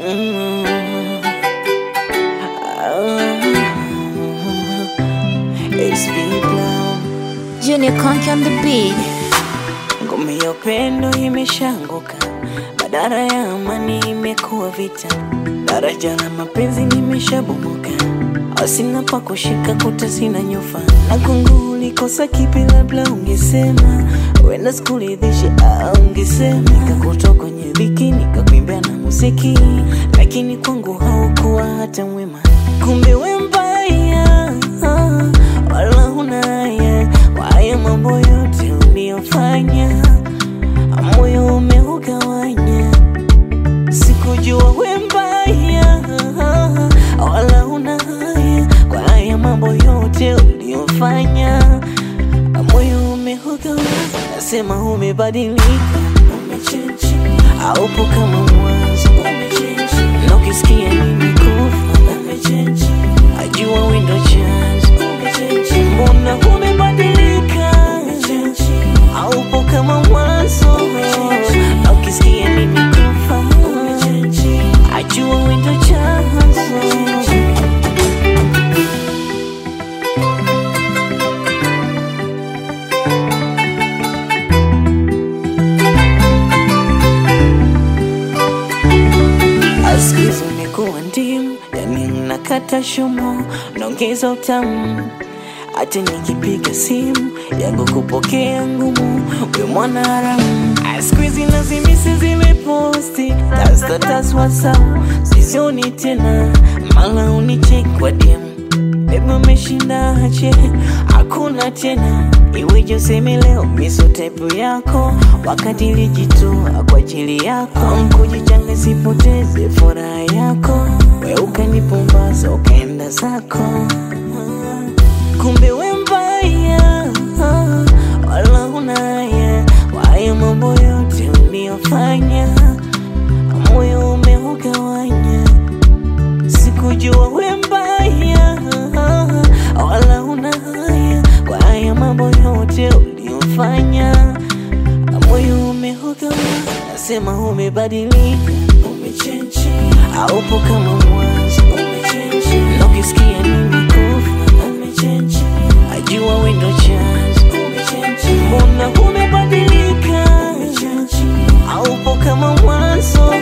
Mm. Ah. It's been blown. Junior Conk on the beat. Ngome ya upendo imeshanguka, badara ya amani imekuwa vita, daraja la mapenzi limeshabomoka, asina pa kushika, kuta sina nyufa, na kungu ulikosa kipi? Labda ungesema wenda sikuridhishi, au ungesema nikakutoa kwenye dhiki, nikakuimbia na muziki, lakini kwangu haukuwa hata mwema, kumbe we mbaya, wala huna haya kwa haya mambo yote uliyofanya, moyo umeugawanya. Sikujua we mbaya, wala huna haya kwa haya mambo yote uliyofanya, moyo umeugawanya. Nasema umebadilika, umechange, haupo kama mwanzo, umechange, na ukisikia nimekufa, umechange, ajua we ndo chanzo, umechange, mbona umebadilika, umechange, haupo kama mwanzo, na ukisikia nimekufa, umechange, ajua we ndo chanzo. Askizi umekuwa ndimu, yani mnakata shumo, naongeza utamu. Hata nikipiga simu yangu kupokea ngumu, we mwana haramu. Askizi lazimisi zile posti tastatas WhatsApp, sizioni tena, mala unicheki kwa DM Bebe umeshinda ache, hakuna tena iweje useme leo miso tepu yako, wakati ilijitoa kwa ajili yako, mkujichanga sipoteze furaha yako, we ukanipumbaza ukaenda zako, kumbe we mbaya, wala huna haya kwa haya mambo yote uliyofanya, moyo umeugawanya sikujua we mbaya, wala una haya kwa haya mambo yote uliyofanya, moyo umeugawanya. Nasema umebadilika, umechange, haupo kama mwanzo, umechange, na ukisikia nimekufa, umechange, ajua we ndo chanzo, umechange, mbona umebadilika, umechange, haupo kama mwanzo